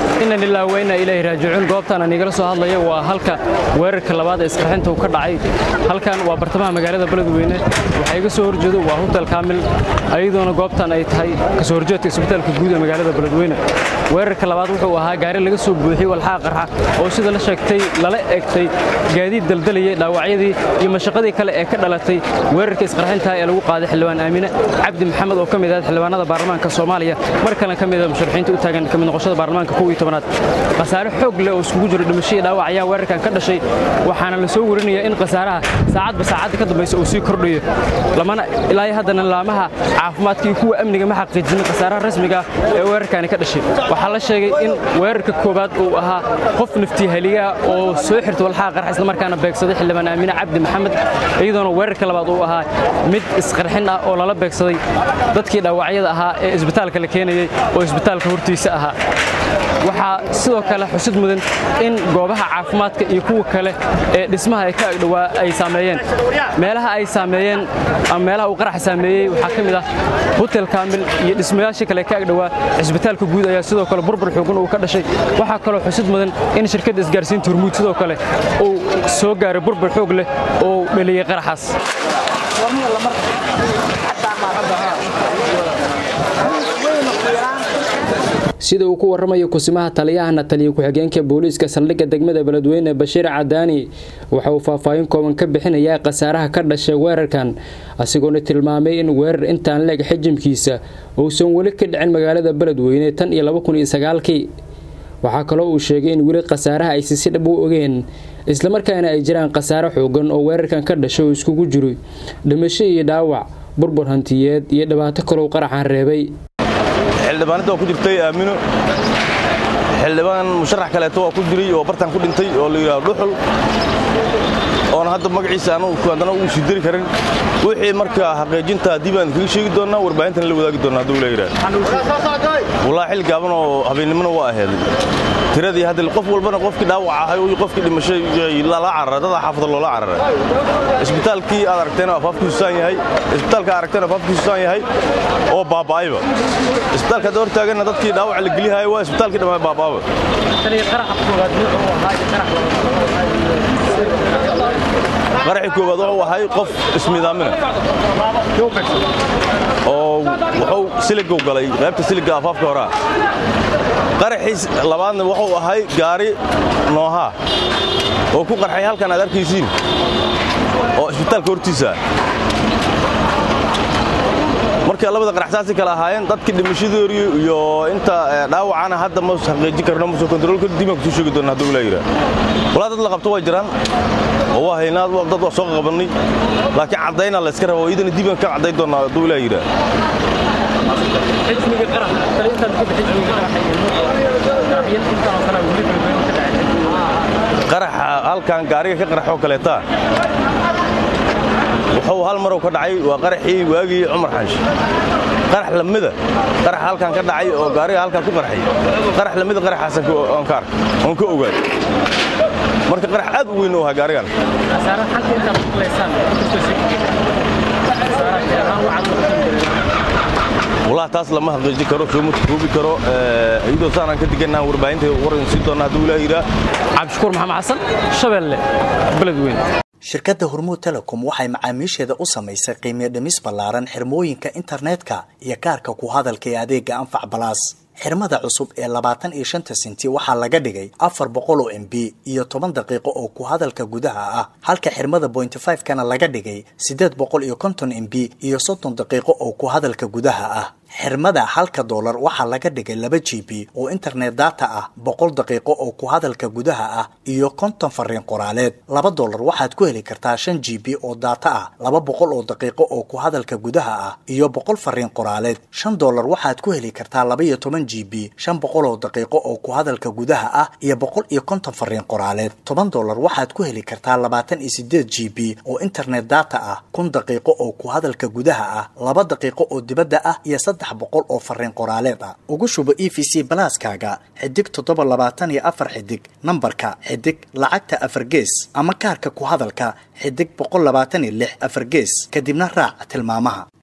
ina lilah weyna ilaahi raajicuun goobtaan aan igala soo hadlaya waa halka weerarka labaad ee isqarxinta uu ka dhacay halkan waa bartamaha magaalada beledweyne waxaa iga soo horjeedo waa hotel kaamil ayadoona goobtan ay tahay kasoo horjeedka isbitaalka guud ee magaalada beledweyne weerarka labaad wuxuu ahaa gaari laga soo buuxiyey walxaa qarxa oo sida la sheegtay lala egtay gaadiid daldalayay dhaawacyadii iyo mashaqadii kale ee ka dhalatay weerarka isqarxinta ee lagu qaaday xildhibaan aamine cabdi maxamed oo ka mid ah xildhibaanada baarlamaanka soomaaliya mar kalena ka mid ah musharaxiinta u taagan ka mid noqoshada baarlamaanka kow iyo tobanaad khasaare xoog leh oo iskugu jiro dhimasho iyo dhaawac ayaa weerarkan ka dhashay waxaana la soo warinayaa in khasaaraha saacadba saacadda ka dambaysa uu sii kordhayo lamana ilaa haddana laamaha caafimaadka iyo kuwa amniga ma xaqiijinin khasaaraha rasmiga ah ee weerarkani ka dhashay waxaa la sheegay in weerarka koowaad uu ahaa qof naftihaliya oo soo xirta walxaha qarxa islamarkaana beegsaday xildhibaan aamine cabdi maxamed iyadoona weerarka labaad uu ahaa mid isqarxin ah oo lala beegsaday dadkii dhaawacyada ahaa ee isbitaalka la keenayey oo isbitaalka hortiisa ahaa waxaa sidoo kale xusid mudan in goobaha caafimaadka iyo kuwa kale ee dhismaha ay ka agdhowaa ay saameeyeen meelaha ay saameeyeen ama meelaha uu qaraxa saameeyey waxaa ka mid ah hotel kaamil iyo dhismayaashii kale ka agdhowaa cisbitaalka guud ayaa sidoo kale burbur xoogan uu ka dhashay waxaa kaloo xusid mudan in shirkadda isgaarsiinta hormuud sidoo kale uu soo gaaray burbur xoog leh oo dhaliyey qaraxaas sida uu ku warramayo kusimaha taliyahana taliya ku-xigeenka booliiska saldhigga degmada beledweyne bashiir cadaani waxa uu faahfaahin kooban ka bixinayaa khasaaraha ka dhashay weerarkan asigoona tilmaamay in weerar intaan leeg xijimkiisa uusan weli ka dhicin magaalada beledweyne tan iyo kii waxaa kaloo uu sheegay in weli khasaaraha aysi si dhab u ogeen islamarkaana ay jiraan khasaare xoogan oo weerarkan ka dhashay oo iskugu jiro dhimasho iyo dhaawac burbur hantiyeed iyo dhibaato kalou qaraxan reebay xildhibaanada waa ku jirtay aamino xildhibaan musharax kaleeto waa ku jiray oo bartaan ku dhintay oo la yidhahdo dhuxul oona hadda magaciisa haddana uu sii dari karin wixii marka xaqiijinta haddii baan kaga sheegi doonnaa warbaahintan la wadaagi doonna hadduu la yidhahdo wallaahi xil gaaban oo habeennimona waa aheeday tiradii hadda qof walbana qofkii dhaawac ahay iyo qofkii dhimashay lala cararay dada xaafada loola cararay isbitaalkii aad aragteena afaafkiisu saan yahay isbitaalka aragteena afaafkiisu saan yahay oo baaba'ayba isbitaalka hadda hortaaganna dadkii dhaawac la geliyahay waa isbitaalkii dhammaan baaba'aba qaraxii koowaad wuxuu ahay qof ismidaamina oo wuxuu siligow galay qaybta siliga afaafka horaa qaraxii labaadna wuxuu ahay gaari noohaa oo ku qarxay halkan aad arkaysiin oo isbitaalka hortiisa marka labada qaraxsaasi kale ahaayeen dadkii dhimashadoodii iyo inta dhaawacana hadda ma xaqiijin karno ma soo kontrool karo dib aan kusoo sheegi doona hadduu ilaa yidhaah walaa dad la qabto way jiraan oo waa haynaa dad waa soo qabannay laakiin caddayna la iska raba oo idana dib aan ka caddayn doonaa hadduu ilaa yidhaah qaraxa halkan gaariga ka qaraxoo kaleeta wuxuu hal marow ka dhacay waa qaraxii waagii cumar xanshi qarax lamida qarax halkan ka dhacay oo gaariga halkan ku qarxay qarax lamida qaraxaasan oon ka arkay oon ka ogaay marka qarax aad u weyn u ahaa gaarigan والله taas lama xaqiijin karo soo ma koobi karo iyadoo saanaan ka diganaa warbaahinta waran sii doona hadduu ilaahay yidhaa cabdishakuur maxamed xasan shabeelle beledweyne shirkadda hormuud telecom waxay macaamiisheeda u samaysay qiimiyo dhimis ballaaran xirmooyinka internetka iyo kaarka ku hadalka ee adeega anfac balaas xirmada cusub ee labaatan iyo shanta senti waxaa laga dhigay afar boqol oo m b iyo toban daqiiqo oo ku hadalka gudaha ah halka xirmada bointy five kana laga dhigay siddeed boqol iyo konton m b iyo soddon daqiiqo oo ku hadalka gudaha ah xirmada halka doolar waxaa laga dhigay laba g b oo internet data ah boqol daqiiqo oo ku hadalka gudaha ah iyo konton fariin qoraaleed laba doolar waxaad ku heli kartaa shan g b oo data ah laba boqol oo daqiiqo oo ku hadalka gudaha ah iyo boqol fariin qoraaleed shan doolar waxaad ku heli kartaa laba iyo toban g b shan boqol oo daqiiqo oo ku hadalka gudaha ah iyo boqol iyo konton fariin qoraaleed toban doolar waxaad ku heli kartaa labaatan iyo sideed g b oo internet data ah kun daqiiqo oo ku hadalka gudaha ah laba daqiiqo oo dibadda ah iyo saddex boqol oo fariin qoraaleed ah ugu shubo e v c balaaskaaga xidig toddoba labaatan iyo afar xidig nambarka xidig lacagta afar gees ama kaarka ku hadalka xidig boqol labaatan iyo lix afar gees kadibna raac tilmaamaha